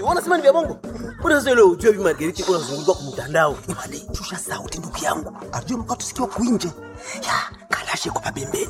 Wanasema ni vya bongo. Mbona sasa ile ujue hivi Margarita iko nazunguka kwa mtandao? Imani, shusha sauti ndugu yangu. Ajue mkato sikiwa kuinje. Ya, kalashe kwa pembeni.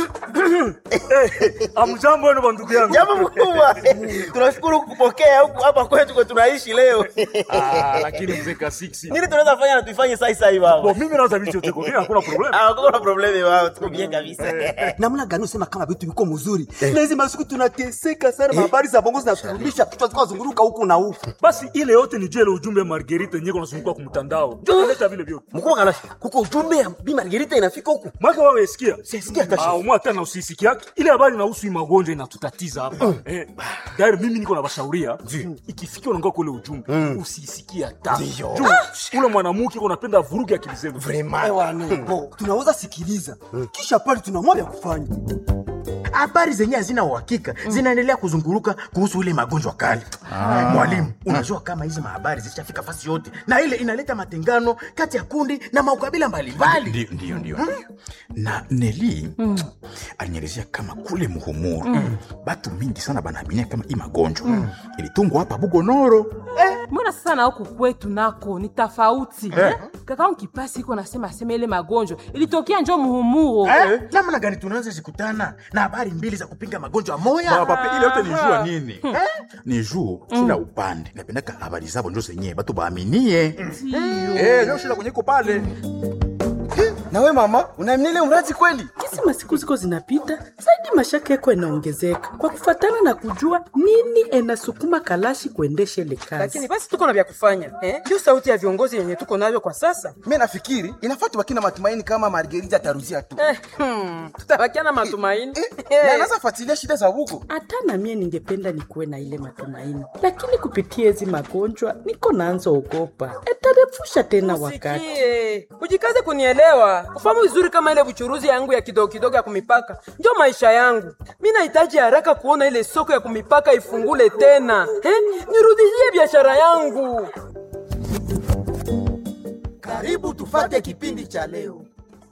Amjambo wenu bandugu yangu. Jambo mkubwa. Tunashukuru kukupokea huku hapa kwetu kwa tunaishi leo. Ah, lakini mzee Kasiksi. Nini tunaweza fanya na tuifanye sasa hivi Bo, baba? mimi naweza vicho teko. Mimi hakuna problem. Ah, kuna problemi wao, tuko bien kabisa. Namna gani usema kama vitu viko mzuri? Na hizi masiku tunateseka sana, habari za bongo zinaturudisha kichwa zikawa zunguruka huku na huku. Basi ile yote ni jele ujumbe ya Margarita yenyewe kunazunguka kwa mtandao. Ndio naleta vile vyote. Mkubwa Kalashi, kuko ujumbe ya Bi Margarita inafika huku. Mwaka wewe sikia. Sisikia hata Ah, umwa tena usisiki yake. Ile habari inahusu hii magonjwa inatutatiza hapa. Eh, dairi mimi niko na bashauria. Ikifikia unaongea kule ujumbe, usisikie hata. Juu ule mwanamke unapenda vuruge akili zenu. Bo, tunaweza sikiliza. Kisha pale tunamwambia kufanya. habari zenye hazina uhakika zinaendelea kuzunguruka kuhusu ile magonjwa kali. Mwalimu, unajua kama hizi mahabari zishafika fasi yote, na ile inaleta matengano kati ya kundi na maukabila mbalimbali. Ndio, ndio, ndio. ndio. na neli alinielezea kama kule muhumuru batu mingi sana banaaminia kama hii magonjwa ilitungwa hapa bugonoro mbona sasa na huku kwetu nako ni tofauti eh? kaka kipasi iko nasema asema ile magonjwa ilitokea njo muhumuro Eh, namna gani tunaweza zikutana na habari mbili za kupinga magonjwa moya? pape ile yote ni jua nini ni juu kila upande napendaka habari zabo njo zenyewe batu baaminie Eh, njo shida kwenye iko pale Na we mama, unaamini ile mradi kweli? Kisi masiku ziko zinapita zaidi, mashaka yako inaongezeka kwa kufatana na kujua nini enasukuma Kalashi kuendesha ile kazi. lakini basi tuko na vya kufanya eh? Juu sauti ya viongozi yenye tuko navyo kwa sasa mi nafikiri inafaa tubaki na matumaini kama margerita ataruzia tu eh, hmm, tutabakia na matumaini Eh, na anaweza fuatilia shida za huko Hata na mie ningependa nikuwe na ile matumaini, lakini kupitia hizi magonjwa niko naanza ogopa etarefusha tena wakati. Sikie, ujikaze kunielewa, ufahamu vizuri kama ile buchuruzi yangu ya kidogo kidogo ya kumipaka ndio maisha yangu. Mi nahitaji haraka kuona ile soko ya kumipaka ifungule tena eh? Nirudishie biashara yangu. karibu tufate kipindi cha leo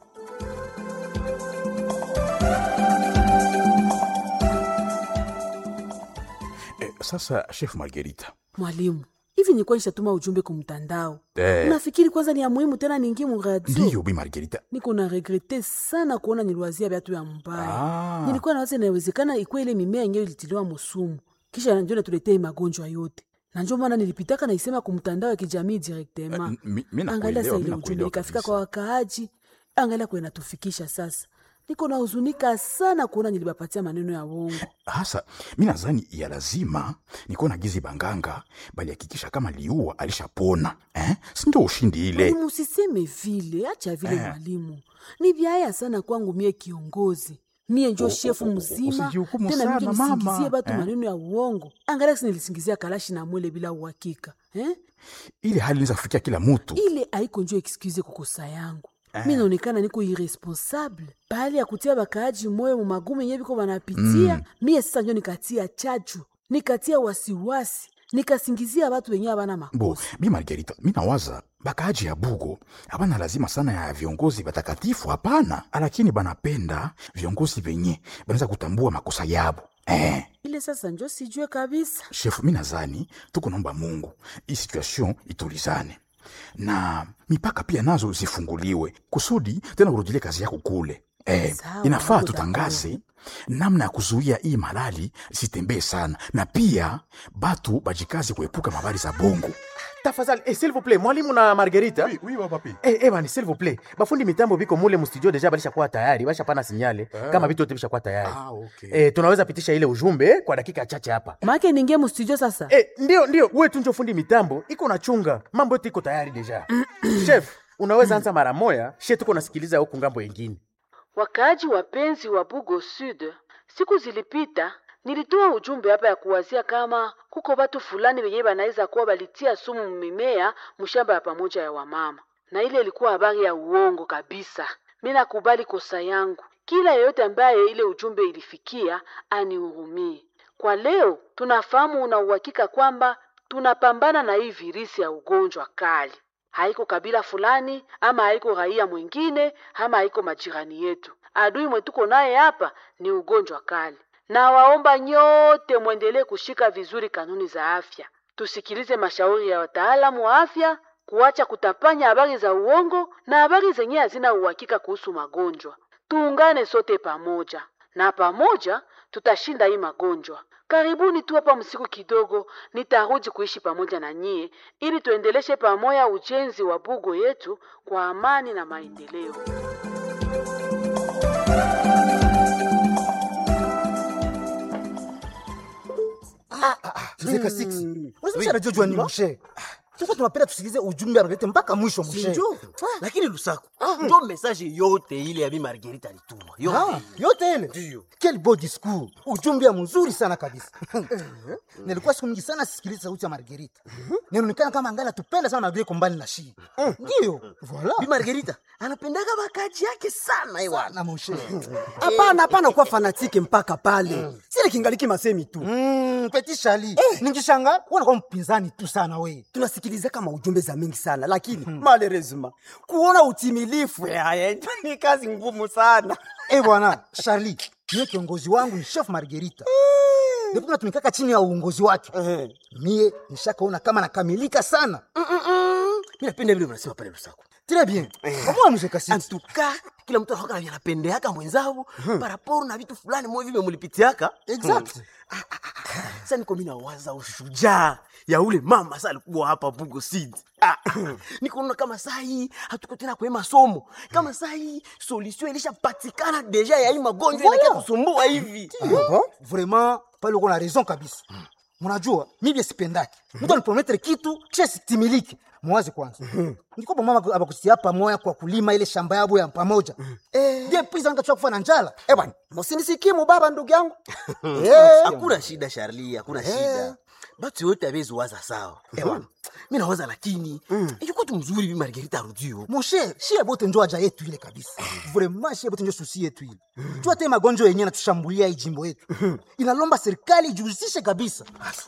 eh, sasa chef margerita Mwalimu, hivi nilikuwa nishatuma ujumbe kwa mtandao. Eh. Unafikiri kwanza ni ya muhimu tena ningi mu radio? ndiyo bi margerita Niko na regrete sana kuona niliwazia viatu ya mbaya. Ah. Nilikuwa nawaza inawezekana ikuwa ile mimea yenyewe ilitiliwa musumu, kisha njo natuletee magonjwa yote na njo maana nilipitaka naisema ku mtandao ya kijamii directement. Eh, mi- mi nakuelewa, Angalia sasa mi ile ujumbe nakuelewa ikafika kabisa. kwa wakaaji, angalia kwa inatufikisha sasa. Niko na huzunika sana kuona nilibapatia maneno ya uongo. hasa mi nadhani ya lazima nikuwa na gizi banganga balihakikisha kama liua alishapona eh? sindio ushindi ile Mwalimu, usiseme vile, acha vile mwalimu. Ni vyaya sana kwangu mie kiongozi mie njo shefu mzima usijihukumu tena sana, mije mama. nisingizie batu Eh. maneno ya uongo. Angalia si nilisingizia kalashi na mwele bila uhakika eh? ile hali inaweza kufikia kila mutu ile haiko njo excuse kukosa yangu mi naonekana niko irresponsable pahali ya kutia bakaaji moyo mu magumu yenye biko banapitia mie sasa njo nikatia chachu nikatia wasiwasi nikasingizia batu wenye abana bo makosa bi margerita mi nawaza bakaaji ya bugo abana lazima sana ya viongozi batakatifu hapana lakini banapenda viongozi venye banaweza kutambua makosa yabo eh. ile sasa njo sijue kabisa shefu mi nazani tuko naomba mungu hii situation itulizane na mipaka pia nazo zifunguliwe kusudi tena urudilie kazi yako kule eh, Sawa, inafaa niko tutangaze namna ya kuzuia hii malali sitembee sana na pia batu bajikazi kuepuka mabari za bongo Tafadhali, eh, s'il vous plaît, mwalimu na Margarita. oui, oui, papi. Eh, eh, bani, s'il vous plaît. Bafundi mitambo biko mule mu studio deja balishakuwa tayari, bashapana sinyale kama vitu vyote vishakuwa tayari. Ah, okay. Eh, tunaweza pitisha ile ujumbe eh, kwa dakika chache hapa. make ningie mustudio sasa Eh, ndio ndio, wewe tu njo fundi mitambo, iko na chunga. Mambo yote iko tayari deja. Chef, unaweza anza mara moya, she tuko nasikiliza huku ngambo yengine. Wakaaji wapenzi wa Bugo Sud, siku zilipita nilitoa ujumbe hapa ya kuwazia kama kuko watu fulani wenyewe banaweza kuwa balitia sumu mimea mshamba ya pamoja ya wamama, na ile ilikuwa habari ya uongo kabisa. Mi nakubali kosa yangu, kila yeyote ambaye ile ujumbe ilifikia anihurumie. Kwa leo tunafahamu una uhakika kwamba tunapambana na hii virisi ya ugonjwa kali haiko kabila fulani ama haiko raia mwingine ama haiko majirani yetu. Adui mwetuko naye hapa ni ugonjwa kali, na waomba nyote mwendelee kushika vizuri kanuni za afya. tusikilize mashauri ya wataalamu wa afya, kuacha kutapanya habari za uongo na habari zenye hazina uhakika kuhusu magonjwa. Tuungane sote pamoja, na pamoja tutashinda hii magonjwa. Karibuni tu hapa msiku kidogo, nitarudi kuishi pamoja na nyie ili tuendeleshe pamoja ujenzi wa bugo yetu kwa amani na maendeleo. Zeka 6. Unasema anajua ni mshe. Sasa tunapenda tusikilize ujumbe analete mpaka mwisho mshe. Njo. Lakini Lusaku, njo message yote ile ya Bi Margarita alituma. Ah, Yote. yote ile. Ndio. Quel beau discours. Ujumbe ya mzuri sana kabisa. Nilikuwa siku nyingi sana sisikiliza sauti ya Margarita. Ninaonekana kama angali tupenda sana Margarita kombani na shi. Ndio. Voilà. Bi Margarita anapendaka bakaji yake sana ewa. Na mshe. hapana hapana kuwa fanatike mpaka pale sile kingaliki masemi tu Mm, Petit Charlie. Nikishanga unakuwa mpinzani tu sana we. tunasikiliza kama ujumbe za mingi sana lakini malerezima kuona utimilifu yaya ni kazi ngumu sana Eh bwana, Charlie, mie kiongozi wangu ni chef Margarita. Ndipo tunatumikaka chini ya uongozi wake. Mie nishakaona kama nakamilika sana. Mimi napenda vile unasema pale Lusaku. Très bien. Kama mzee kasi. Antuka kila mtu anakuwa na anapendeaka mwenzao paraporo na vitu fulani mwe vile mulipitiaka. Exact. Sasa niko mimi nawaza ushujaa ya ule mama sasa alikuwa hapa Bugo Seed. Ah, niko kama saa hii hatuko tena kwa masomo. Kama saa hii solution ilishapatikana deja ya hii magonjwa Voilà. inakia kusumbua hivi. Vraiment, pale uko na raison kabisa. Mnajua, mimi sipendaki. Mtu aniprometre kitu kisha sitimiliki. Mwazi kwanza. Niko kwa mama abakusia pamoja kwa kulima ile shamba yabo ya pamoja. Eh, je, pisa nikachoka kufa na njala. eh bwana musinisikimu baba ndugu yangu Hakuna shida Charlie, hakuna shida. Batu yote abezi waza sawa. Ewa. Mimi nawaza lakini ilikuwa tu mzuri Bi Margarita arudio. Moshe, shie bote njo aja yetu ile kabisa. Vraiment shie bote njo susi yetu ile. Jua te magonjwa yenyewe natushambulia hii jimbo yetu. Inalomba serikali ijihusishe kabisa.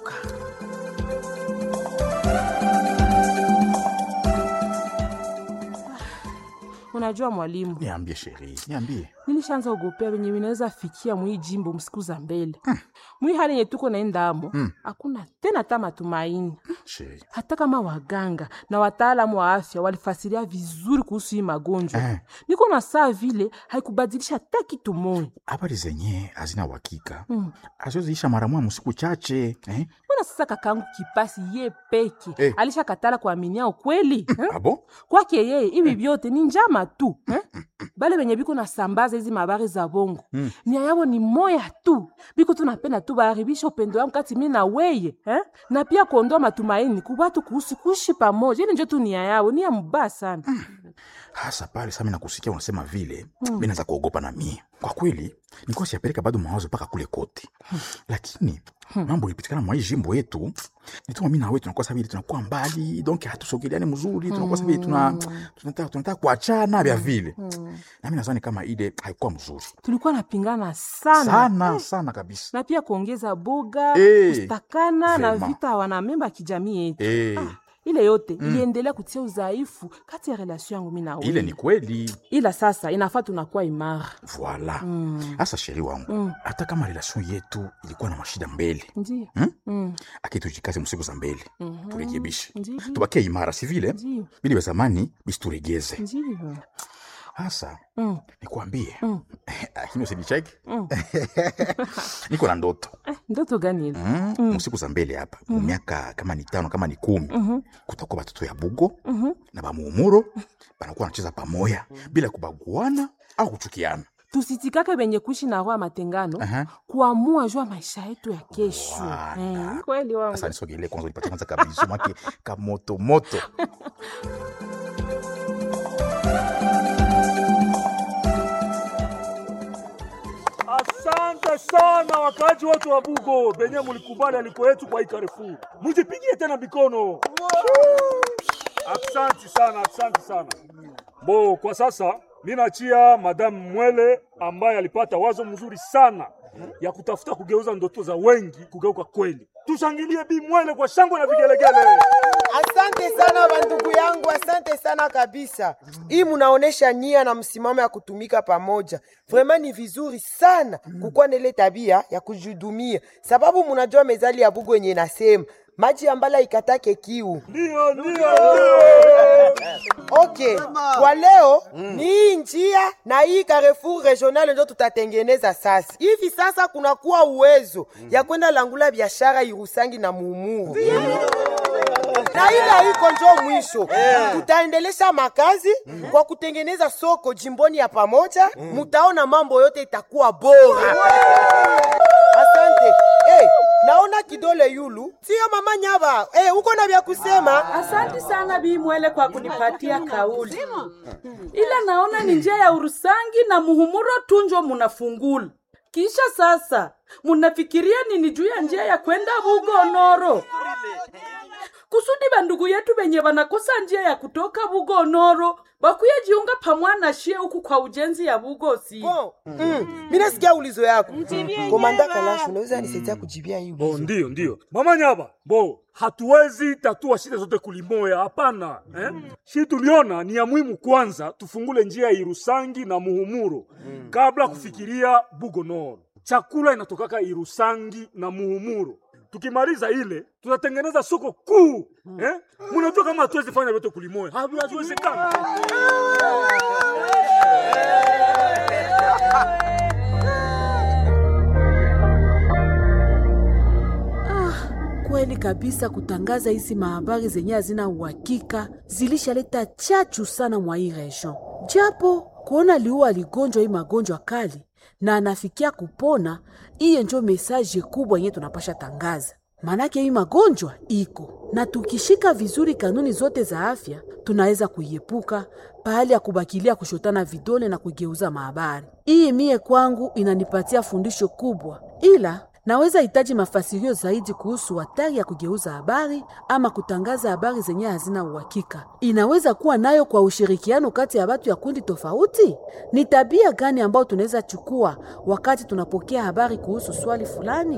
Unajua mwalimu, Niambie sheri, niambie. nilishaanza ogopea venye vinaweza fikia mwii jimbo msiku za mbele mwii hali yenye tuko naendamo hakuna tena hata matumaini Sheri. hata kama waganga na wataalamu wa afya walifasiria vizuri kuhusu hii magonjwa Eh. niko na saa vile haikubadilisha hata kitu moja Habari zenye hazina uhakika. Azoziisha mara moja msiku chache, eh? mbona sasa kakangu kipasi ye peke Eh. alishakatala kuaminia ukweli eh? Abo? kwake yeye hivi vyote ni njama tu eh? bale benye biko nasambaza hizi mabari za bongo nia yabo ni moya tu biko tunapenda tu baharibisha upendo yangu kati mi na weye eh? na pia kuondoa matumaini kubatu kuhusu kuishi pamoja ili njo tu nia yao nia mubaya sana Hasa pale sasa mimi nakusikia unasema vile, mimi naanza kuogopa na mie. Kwa kweli, nilikuwa siyapeleka bado mawazo mpaka kule kote. Lakini mambo ilipitikana mwa hii jimbo yetu, nituma mimi na wewe tunakuwa sabili tunakuwa mbali, donc hatusogeleani mzuri, tunakuwa sabili tuna tunataka tunataka kuachana vya vile. Na mimi nadhani kama ile haikuwa mzuri. tulikuwa napingana sana, Sana sana kabisa. na pia kuongeza boga Eh, kustakana na vraiment. vita wanamemba ya kijamii yetu Eh, ile yote iliendelea kutia udhaifu kati ya relasio yangu mi na ile wewe ni kweli. ila sasa inafaa tunakuwa imara Voila. Hasa sheri wangu, hata kama relation yetu ilikuwa na mashida mbele, ndio Hmm? Aki tujikaze msiku za mbele turekebishe, Ndiyo. tubakie imara, si vile Ndiyo. vile vya zamani bisituregeze. ndio Hasa Mm. nikwambie, lakini usinicheki, niko na ndoto ndoto gani ile mm. msiku za mbele hapa mu miaka kama ni tano kama ni kumi kutakuwa batoto ya bugo na bamuumuro banakuwa wanacheza pamoya bila kubaguana au kuchukiana. tusitikake benye kuishi na roho ya matengano Aha. kuamua juu ya maisha yetu ya kesho Voilà. Eh, kweli wangu Sasa nisogelee kwanza, nipate kwanza kabisu make kamoto moto. Asante sana wakaaji wote wa Bugo benye mulikubali aliko yetu kwa hii Carrefour. Mujipigie tena mikono. Asante sana, asante sana. Bo, kwa sasa mi nachia Madame Mwele ambaye alipata wazo mzuri sana ya kutafuta kugeuza ndoto za wengi kugeuka kweli. Tushangilie Bi Mwele kwa shangwe na vigelegele. Asante sana bandugu yangu, asante sana kabisa. Hii munaonesha nia na msimamo ya kutumika pamoja. Vraiment ni vizuri sana kukuwa na ile tabia ya kujihudumia, sababu munajua mezali ya Bugu yenye nasema maji ya mbala ikatake kiu. Ndio, ndio. Okay, kwa leo ni hii njia na hii Carrefour regional ndio tutatengeneza sasa. Hivi sasa kunakuwa uwezo ya kwenda langula biashara Irusangi na Muumuru na ile haiko njo mwisho, tutaendelesha makazi kwa kutengeneza soko jimboni ya pamoja. Mutaona mambo yote itakuwa bora. Asante. Hey, naona kidole yulu, sio mama Nyaba. Hey, uko na vya kusema? Asante sana Bi Mwele kwa kunipatia kauli, ila naona ni njia ya Urusangi na Muhumuro tunjo munafungula. Kisha sasa munafikiria nini juu ya njia ya kwenda Bugonoro? kusudi bandugu yetu benye banakosa njia ya kutoka Bugonoro bakuye jiunga pamwana shie huku kwa ujenzi ya Bugosi. Mm, mi nasikia ulizo yako. Komanda Kalash, unaweza nisaidia kujibia hii Bo, ndio ndio mama Nyaba, bo hatuwezi tatua shida zote kulimoya, hapana eh? Shi tuliona ni ya muhimu kwanza tufungule njia ya Irusangi na Muhumuro kabla kufikiria Bugonoro. Chakula inatokaka Irusangi na Muhumuro. Tukimaliza ile tutatengeneza soko kuu eh? Mnajua kama hatuwezi fanya vyote kulimoya, Havi- haviwezekana. Kweli kabisa, kutangaza hizi mahabari zenye hazina uhakika zilishaleta chachu sana mwa hii region, japo kuona liua aligonjwa hii magonjwa kali na anafikia kupona, iye njo mesaje kubwa yenye tunapasha tangaza. Manake hii magonjwa iko na tukishika vizuri kanuni zote za afya tunaweza kuiepuka pahali ya kubakilia kushotana vidole na kugeuza mahabari. Hii mie kwangu inanipatia fundisho kubwa, ila naweza hitaji mafasirio zaidi kuhusu hatari ya kugeuza habari ama kutangaza habari zenye hazina uhakika. Inaweza kuwa nayo kwa ushirikiano kati ya watu ya kundi tofauti. Ni tabia gani ambayo tunaweza chukua wakati tunapokea habari kuhusu swali fulani?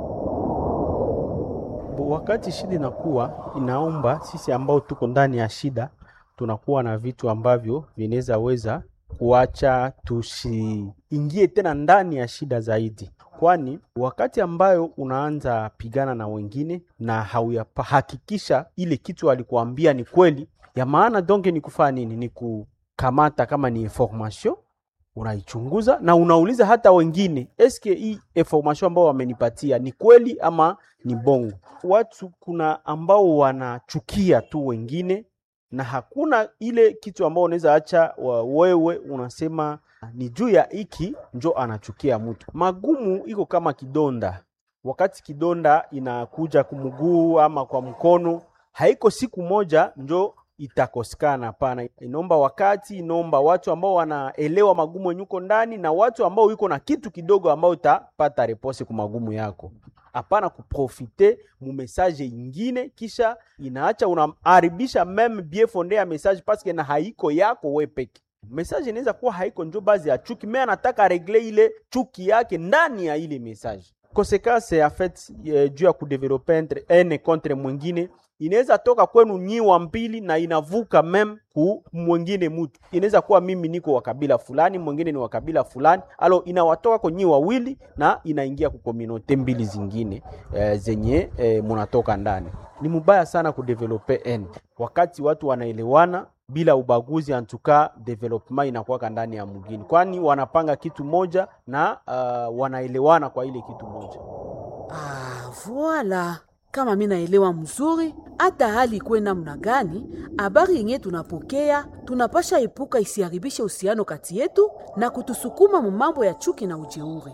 Bo, wakati shida inakuwa inaomba sisi ambao tuko ndani ya shida tunakuwa na vitu ambavyo vinaweza weza kuacha tusiingie tena ndani ya shida zaidi, kwani wakati ambayo unaanza pigana na wengine na hauyahakikisha ile kitu alikuambia ni kweli ya maana, donge ni kufanya nini? Ni kukamata kama ni information unaichunguza na unauliza hata wengine, eske hii information ambao wamenipatia ni kweli ama ni bongo. Watu kuna ambao wanachukia tu wengine na hakuna ile kitu ambao unaweza acha wa- wewe unasema ni juu ya hiki njo anachukia mtu. Magumu iko kama kidonda, wakati kidonda inakuja kumguu ama kwa mkono, haiko siku moja njo itakosekana. Hapana, inaomba wakati, inaomba watu ambao wanaelewa magumu yenye uko ndani na watu ambao iko na kitu kidogo ambao utapata repose ku magumu yako. Hapana kuprofite mu message ingine, kisha inaacha unaharibisha meme bien fonde ya message paske na haiko yako we peke. Message inaweza kuwa haiko njo bazi ya chuki, me anataka regle ile chuki yake ndani ya ile message. Konsekanse ya fait eh, juu ya kudevelope entre ene contre mwingine inaweza toka kwenu nyi wa mbili na inavuka mem ku mwingine mtu. Inaweza kuwa mimi niko wa kabila fulani, mwingine ni wa kabila fulani, alo inawatoka kwa nyi wawili na inaingia ku kominote mbili zingine eh, zenye eh, munatoka ndani. Ni mubaya sana kudevelope en wakati watu wanaelewana bila ubaguzi, antuka development inakuwaka ndani ya mwingine, kwani wanapanga kitu moja na uh, wanaelewana kwa ile kitu moja. Ah, voila. Kama mi naelewa mzuri, hata hali ikuwe namna gani, habari yenye tunapokea tunapasha epuka isiharibishe uhusiano kati yetu na kutusukuma mu mambo ya chuki na ujeuri.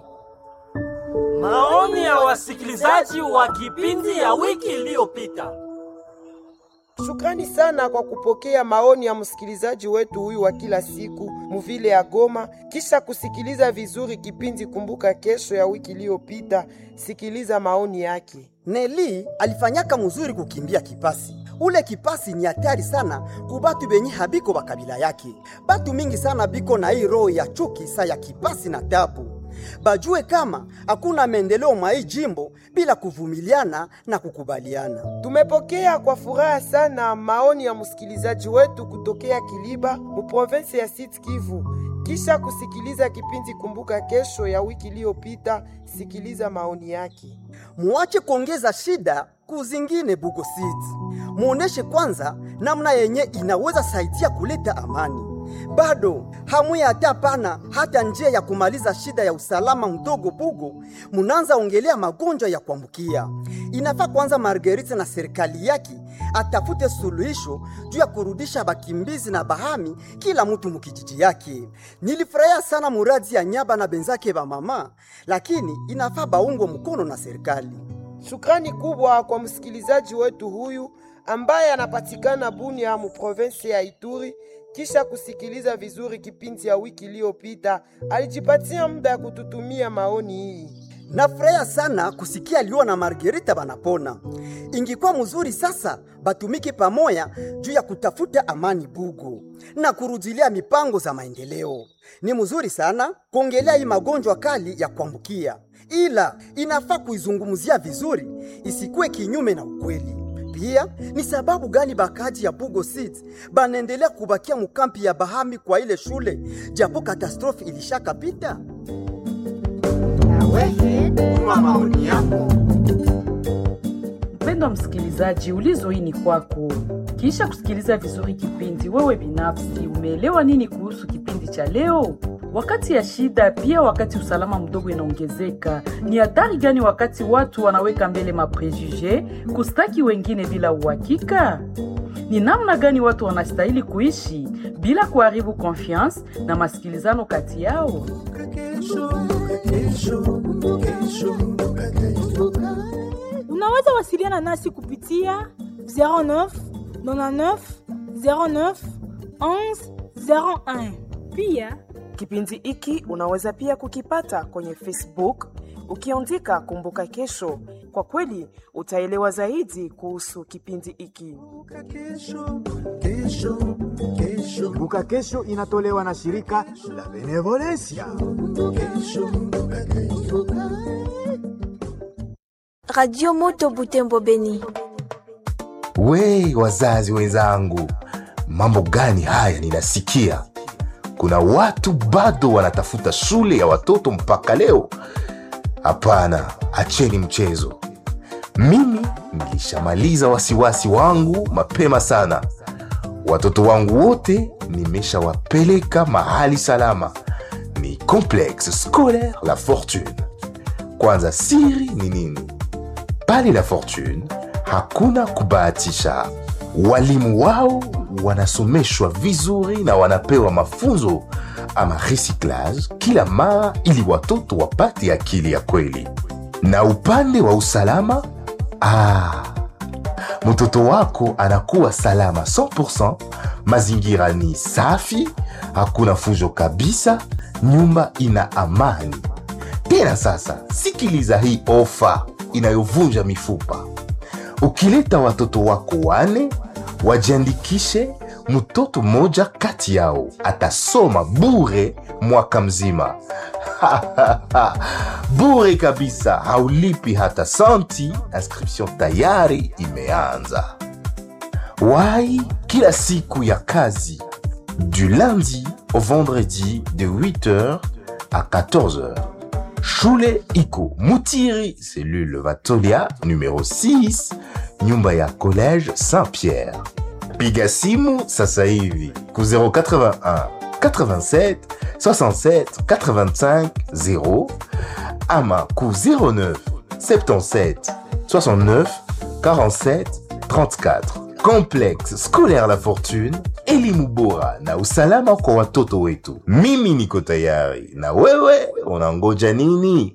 Maoni ya wasikilizaji wa kipindi ya wiki iliyopita. Shukrani sana kwa kupokea maoni ya msikilizaji wetu huyu wa kila siku muvile ya Goma, kisha kusikiliza vizuri kipindi Kumbuka Kesho ya wiki iliyopita. Sikiliza maoni yake. Neli alifanyaka muzuri kukimbia kipasi. Ule kipasi ni hatari sana kubatu benye habiko bakabila yake. Batu mingi sana biko na hii roho ya chuki sa ya kipasi na tabu. Bajue kama hakuna maendeleo mwa hii jimbo bila kuvumiliana na kukubaliana. Tumepokea kwa furaha sana maoni ya msikilizaji wetu kutokea Kiliba mu province ya Sud Kivu. Kisha kusikiliza kipindi Kumbuka Kesho ya wiki iliyopita, sikiliza maoni yake. Muache kuongeza shida kuzingine Bugo City. Muoneshe kwanza namna yenye inaweza saidia kuleta amani. Bado hamuya hata pana hata njia ya kumaliza shida ya usalama mdogo Bugo, munanza ongelea magonjwa ya kuambukia. Inafaa kwanza Marguerite na serikali yake atafute suluhisho juu ya kurudisha bakimbizi na bahami kila mtu mukijiji yake. Nilifurahia sana muradi ya nyaba na benzake ba mama, lakini inafaa baungwe mkono na serikali. Shukrani kubwa kwa msikilizaji wetu huyu ambaye anapatikana Bunia mu province ya Ituri. Kisha kusikiliza vizuri kipindi ya wiki iliyopita, alijipatia muda ya kututumia maoni hii. Nafurahia sana kusikia Liwa na Margarita banapona. Ingikuwa mzuri sasa batumike pamoja juu ya kutafuta amani Bugu na kurudilia mipango za maendeleo. Ni mzuri sana kuongelea hii magonjwa kali ya kuambukia, ila inafaa kuizungumzia vizuri, isikuwe kinyume na ukweli. Pia ni sababu gani bakaji ya Bugo City banaendelea kubakia mukampi ya Bahami kwa ile shule japo katastrofi ilishakapita? maoni yako. Mpendwa msikilizaji, ulizo hii ni kwako. Kisha kusikiliza vizuri kipindi, wewe binafsi umeelewa nini kuhusu kipindi cha leo? Wakati ya shida, pia wakati usalama mdogo inaongezeka, ni hatari gani wakati watu wanaweka mbele maprejuje kustaki wengine bila uhakika? Ni namna gani watu wanastahili kuishi bila kuharibu confiance na masikilizano kati yao? Unaweza wasiliana nasi kupitia 09 99 09 11 01. Pia kipindi hiki unaweza pia kukipata kwenye Facebook ukiandika Kumbuka Kesho. Kwa kweli utaelewa zaidi kuhusu kipindi hiki. Kumbuka Kesho inatolewa na shirika la Benevolencia. Radio Moto Butembo Beni. We wazazi wenzangu, mambo gani haya ninasikia? Kuna watu bado wanatafuta shule ya watoto mpaka leo. Hapana, acheni mchezo. Mimi nilishamaliza wasiwasi wangu mapema sana. Watoto wangu wote nimeshawapeleka mahali salama, ni Complexe Scolaire La Fortune. Kwanza, siri ni nini? Pale La Fortune hakuna kubahatisha. Walimu wao wanasomeshwa vizuri na wanapewa mafunzo ama recyclage kila mara, ili watoto wapate akili ya kweli. Na upande wa usalama, ah, mtoto wako anakuwa salama 100%. Mazingira ni safi, hakuna fujo kabisa, nyumba ina amani. Tena sasa, sikiliza hii ofa inayovunja mifupa. Ukileta watoto wako wane, wajiandikishe. Mtoto mmoja kati yao atasoma bure mwaka mzima. bure kabisa, haulipi hata santi. Inscription tayari imeanza. Wai kila siku ya kazi du lundi au vendredi de 8h à 14h. Shule iko Mutiri, cellule Vatolia numéro 6, nyumba ya collège Saint-Pierre. Piga simu sasa hivi ku 081 87 67 85 0 ama ku 09 77 69 47 34. Complexe Scolaire La Fortune, elimu bora na usalama kwa watoto wetu. Mimi niko tayari, na wewe unangoja nini?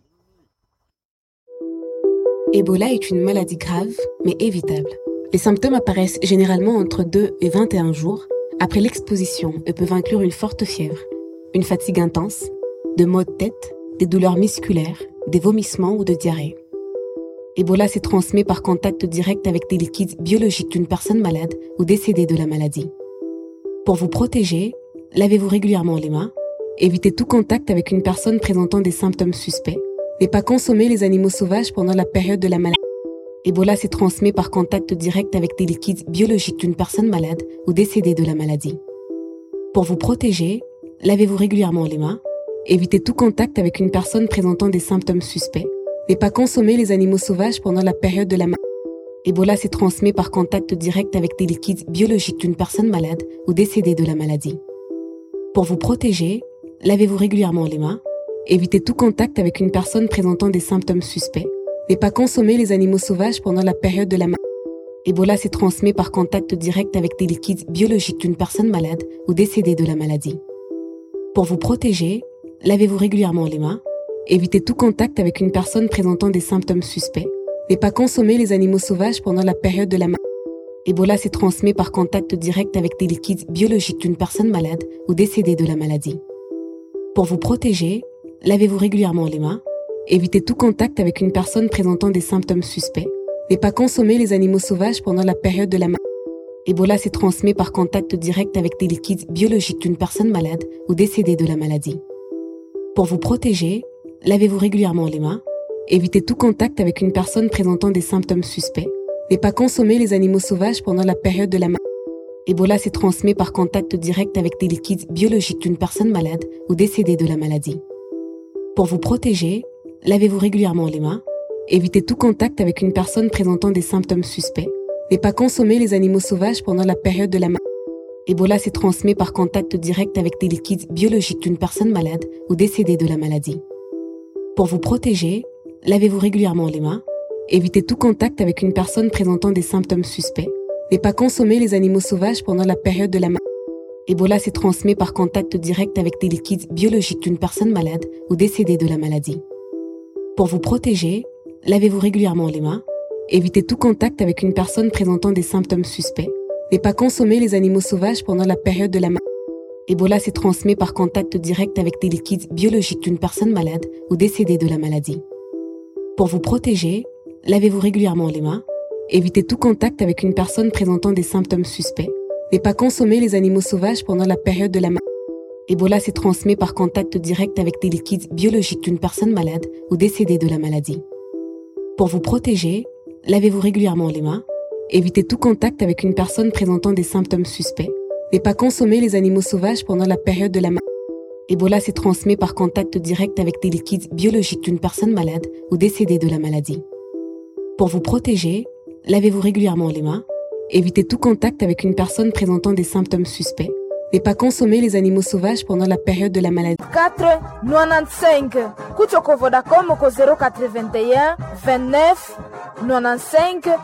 Ebola est une maladie grave, mais évitable. Les symptômes apparaissent généralement entre 2 et 21 jours après l'exposition et peuvent inclure une forte fièvre, une fatigue intense, de maux de tête, des douleurs musculaires, des vomissements ou de diarrhée. Ebola se transmet par contact direct avec des liquides biologiques d'une personne malade ou décédée de la maladie. Pour vous protéger, lavez-vous régulièrement les mains, évitez tout contact avec une personne présentant des symptômes suspects, ne pas consommer les animaux sauvages pendant la période de la maladie. Ebola se transmet par contact direct avec des liquides biologiques d'une personne malade ou décédée de la maladie. Pour vous protéger, lavez-vous régulièrement les mains, évitez tout contact avec une personne présentant des symptômes suspects, ne pas consommer les animaux sauvages pendant la période de la maladie. Ebola se transmet par contact direct avec des liquides biologiques d'une personne malade ou décédée de la maladie. Pour vous protéger, lavez-vous régulièrement les mains, évitez tout contact avec une personne présentant des symptômes suspects, ne pas consommer les animaux sauvages pendant la période de la maladie. Ebola se transmet par contact direct avec des liquides biologiques d'une personne malade ou décédée de la maladie. Pour vous protéger, lavez-vous régulièrement les mains, évitez tout contact avec une personne présentant des symptômes suspects, ne pas consommer les animaux sauvages pendant la période de la maladie. Ebola se transmet par contact direct avec des liquides biologiques d'une personne malade ou décédée de la maladie. Pour vous protéger, lavez-vous régulièrement les mains, évitez tout contact avec une personne présentant des symptômes suspects, ne pas consommer les animaux sauvages pendant la période de la maladie. Ebola se transmet par contact direct avec des liquides biologiques d'une personne malade ou décédée de la maladie. Pour vous protéger, lavez-vous régulièrement les mains, évitez tout contact avec une personne présentant des symptômes suspects, ne pas consommer les animaux sauvages pendant la période de la maladie. Ebola se transmet par contact direct avec des liquides biologiques d'une personne malade ou décédée de la maladie. Pour vous protéger, lavez-vous régulièrement les mains, évitez tout contact avec une personne présentant des symptômes suspects, ne pas consommer les animaux sauvages pendant la période de la maladie. Ebola se transmet par contact direct avec des liquides biologiques d'une personne malade ou décédée de la maladie. Pour vous protéger, lavez-vous régulièrement les mains, évitez tout contact avec une personne présentant des symptômes suspects, ne pas consommer les animaux sauvages pendant la période de la maladie. Ebola se transmet par contact direct avec des liquides biologiques d'une personne malade ou décédée de la maladie. Pour vous protéger, lavez-vous régulièrement les mains, évitez tout contact avec une personne présentant des symptômes suspects, ne pas consommer les animaux sauvages pendant la période de la maladie. Ebola se transmet par contact direct avec des liquides biologiques d'une personne malade ou décédée de la maladie. Pour vous protéger, lavez-vous régulièrement les mains, évitez tout contact avec une personne présentant des symptômes suspects, ne pas consommer les animaux sauvages pendant la période de la maladie. Ebola se transmet par contact direct avec des liquides biologiques d'une personne malade ou décédée de la maladie. Pour vous protéger, lavez-vous régulièrement les mains, évitez tout contact avec une personne présentant des symptômes suspects, ne pas consommer les animaux sauvages pendant la période de la maladie. Ebola se transmet par contact direct avec des liquides biologiques d'une personne malade ou décédée de la maladie. Pour vous protéger, lavez-vous régulièrement les mains, évitez tout contact avec une personne présentant des symptômes suspects, ne pas consommer les animaux sauvages pendant la période de la maladie. 4 95 kuchoko vodacom ko 081 29 95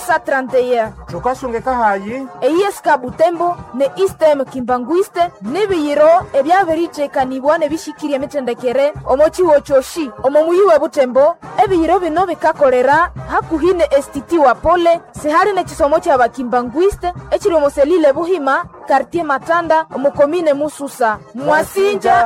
231 jokasungeka hayi eyiyeska butembo ne istem kimbanguiste nibiyiro ebyabiricekanibwa ne bishikirya emitendekere omo ciwo coshi omo muyi we butembo ebiyiro bino bikakolera hakuhi ne estiti wa pole sihali nekisomo kya bakimbanguiste ekiri omo selile buhima kartie matanda omukomine mususa mwasinja